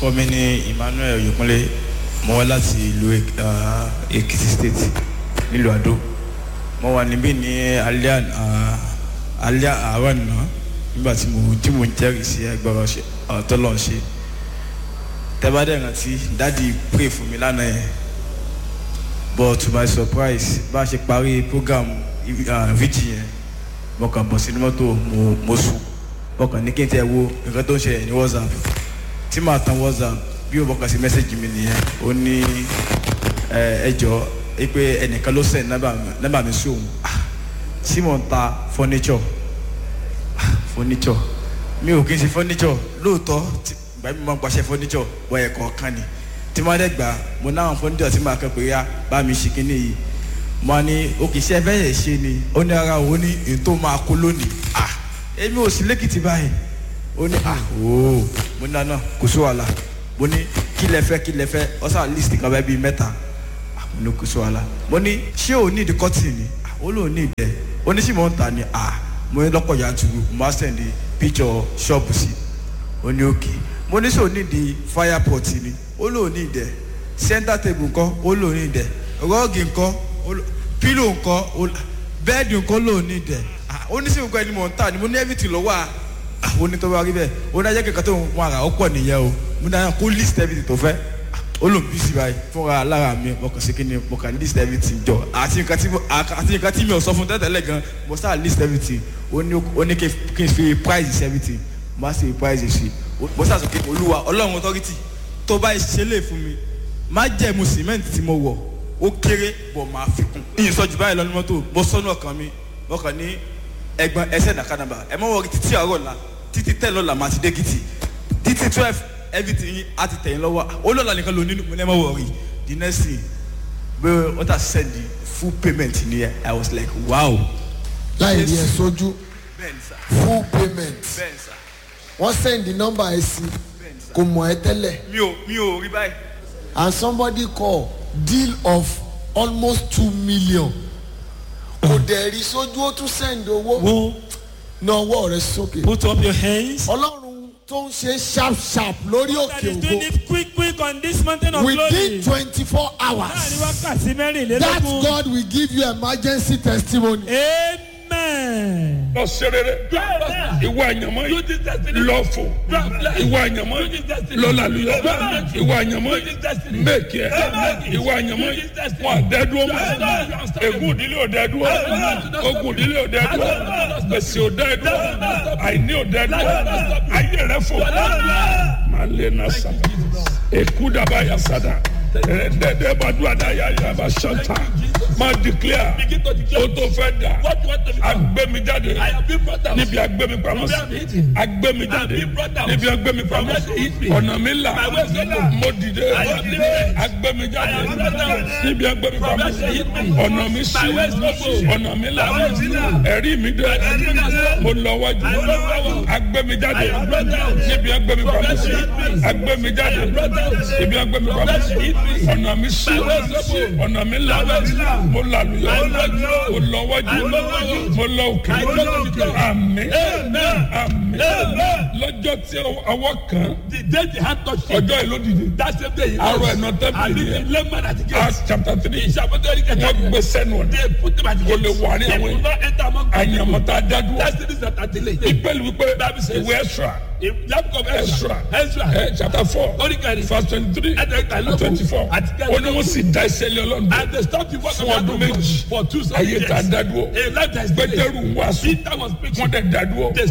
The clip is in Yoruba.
orúkọ mi ní emmanuel oyèkúnlé mo wá láti ìlú ah, èkìtì state nílùú àdó mo wà níbí ní alẹ́ àná- ah, alẹ́ àárọ̀ àná nígbà tí mo tí mo ń jẹ́rìí sí ẹgbẹ́rún ọ̀tọ́ lọ́n ṣe tẹ́bádẹ́ rántí dáàdi pray fún mi lánàá yẹn but to my surprise bá a ṣe parí program uh, vigil yẹn mo kàn bọ̀ sínú mọ́tò mo mo sùn mo kàn ní kí n tẹ́ wo nǹkan tó ń ṣẹlẹ̀ ní whatsapp tí màá tan whatsapp bí o bọ̀kàn sí mẹ́sẹ̀gì mi nìyẹn ó ní ẹ ẹ jọ ẹ pé ẹnìkan ló sẹ̀ nọ́mbà mi sí òun Ah, tí mò ń ta furniture Ah, furniture mi ò kí n ṣe furniture lóòótọ́ tí ìgbà mi máa ń pàṣẹ furniture wọ ẹ̀kọ́ kan ni tí wọ́n á dẹ̀ gbà mo náwọn furniture tí màá kẹ́kọ̀ọ́ yá bá mi ṣe kínní yìí mo á ní òkè iṣẹ́ fẹ́ yẹ̀ ṣe ni ó ní ara òun ní ètò máa kó lónìí ah èmi ò sí lẹ́kìtì báyìí ó ní ah ooo mo ní àná kò sí wàhálà mo ní kí lẹ fẹ́ kí lẹ fẹ́ ọ̀sán list kan bẹ́ẹ̀ bíi mẹ́ta ah mo ní kò sí wàhálà mo ní ṣé o ní ìdí kọ́tì ni ah ó lóun ní ìdẹ ó ní sì mọ̀ ń ta ni ah mo ní lọ́pọ̀ yanturu mo á sẹ̀ndí picture ṣọ́ọ̀bù sí ó ní òkè mo ní sọ ní ìdí fire pot ni ó lóun ní ìdẹ center table ńkọ́ ó lóun ní ìdẹ rọ́ọ̀gì ńkọ́ ó ló- pillow ńkọ́ ó ló- bẹ́ẹ̀dì ńkọ́ lóun ní ìdẹ ah ó ní sì nǹkan ẹni mọ̀ ń ta ni mo ní everything lọ́wọ́ à ah ó ní tó bá rí bẹ́ẹ̀ ó ní ajẹ́ kẹ̀kẹ́ tó ń wọn àrà ó pọ̀ nìyẹn o mo ní àyàn kó list everything tó fẹ́ Ah, ó lòun bí sí báyìí fúnra lára mi mo kàn sí kí ni mo kàn list everything jọ àti nǹkan tí mo àti nǹkan tí mi ò sọ fún tẹ́tẹ́lẹ̀ gan mo sáà list everything ó ní ó ní kí n- kí n fi price sí everything mo á sì fi price sí mo sáà sọ pé olúwa ọlọ́run authority tó bá ṣe lè fún mi má jẹ́ mu cement tí mo wọ̀ ó kéré bọ̀ máa fi kún. ìyìn sọ jù báyìí lọ ní mọ́tò mo sọ́nù ọkàn mi mo kàn ní ẹgbọn ẹsẹ̀ nàkàdàbà ẹ mọ̀ wọ títí àárọ̀ la títí tẹ̀ lọ́la máa ti dé gidi títí twelve everything yín á ti tẹ̀yìn lọ́wọ́ ó lọ́la nìkan ló nínú mo ní ẹ mọ̀ wọ̀ rí the next thing pé wọ́n ta send the full payment nìyẹn i was like wow. láì rí ẹ sójú bẹ́ẹ̀ni sá full payment bẹ́ẹ̀ni sá wọ́n send the number ẹ sí bẹ́ẹ̀ni sá kò mọ̀ ẹ́ tẹ́lẹ̀ mi ò mi ò rí báyìí. and somebody call deal of almost two million kò dẹ̀ rí sójú ó tún send owó Wo, na ọwọ́ rẹ sókè put up your hands. ọlọ́run tó ń ṣe sharp sharp lórí That òkè is doing ògo it quick quick on this mountain of within glory. twenty four Láàrin hours wákàtí that mẹ́rìnlélógún. God will give you emergency testimony. Amen. lọ serere ìwà àyànmọ́ yìí lọ fò ìwà àyànmọ́ yìí lọ làlùyọ ìwà àyànmọ́ yìí mẹ́kì ẹ̀ ìwà àyànmọ́ yìí wọn àdẹ́dúró mọ́ ègún ìdílé ò dẹ́dúró ogun ìdílé ò dẹ́dúró gbèsè ò dẹ́dúró àìní ò dẹ́dúró ayé rẹ fò máa lé náà sábà èkú dàbà yà sádà dẹ́dẹ́ bá dùn àdáyà yà bá ṣọ́ta máa declare o tó fẹ́ dà agbẹ́mi jáde níbi agbẹ́mi pamọ́ sí agbẹ́mi jáde níbi agbẹ́mi pamọ́ sí ọ̀nà mi là mo dìde agbẹ́mi jáde níbi agbẹ́mi pamọ́ sí ọ̀nà mi sí ọ̀nà mi là ẹ̀rí mi dẹ mo lọ wájú agbẹ́mi jáde níbi agbẹ́mi pamọ́ sí agbẹ́mi jáde níbi agbẹ́mi pamọ́ sí ọ̀nà mi sí ọ̀nà mi là mo làlùyọ mo lọ wájú mo lọ òkè àmì àmì lọ́jọ́ tí ọwọ́ kan ọjọ́ ìlú dìde arọ ẹ̀nà tẹ́bìlì yẹn Acts chapter three wọ́n gbé sẹ́nu ọ̀nà kò lè wà ní àwọn àyàmọ̀tá dádúró ìpẹ́lú wípé ìwé ẹ̀ṣọ́ Ezra ẹ chapter four verse twenty three and twenty four ó ní wọ́n sì da iṣẹ́ lé ọlọ́run fún ọdún méjì ayé ta dádúró pétérù ń wàásù wọ́n dẹ̀ dádúró